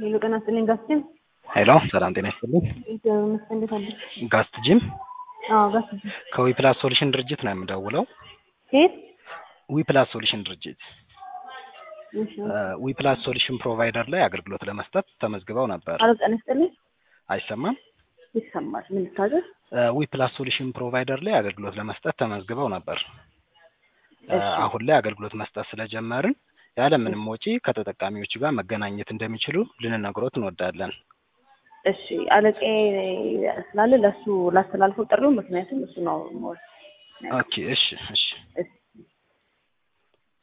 ሄሎ ጤና ይስጥልኝ ጋስቲን። ሄሎ ሰላም ጤና ይስጥልኝ። እግዚአብሔር ይመስገን። እንዴት አለሽ? ጋስት ጂም አዎ ጋስቲ። ከዊፕላስ ሶሉሽን ድርጅት ነው የምደውለው። ከየት? ዊፕላስ ሶሉሽን ድርጅት እሺ። ዊፕላስ ሶሉሽን ፕሮቫይደር ላይ አገልግሎት ለመስጠት ተመዝግበው ነበር። አሎ ጤና ይስጥልኝ። አይሰማም? ይሰማል። ምን ልታዘዝ? ዊፕላስ ሶሉሽን ፕሮቫይደር ላይ አገልግሎት ለመስጠት ተመዝግበው ነበር። እሺ። አሁን ላይ አገልግሎት መስጠት ስለጀመርን ያለምንም ወጪ ከተጠቃሚዎቹ ጋር መገናኘት እንደሚችሉ ልንነግሮት እንወዳለን። እሺ አለቄ ስላለ ለእሱ ላስተላልፈው ጥሪው፣ ምክንያቱም እሱ ነው ሞር ኦኬ እሺ እሺ እሺ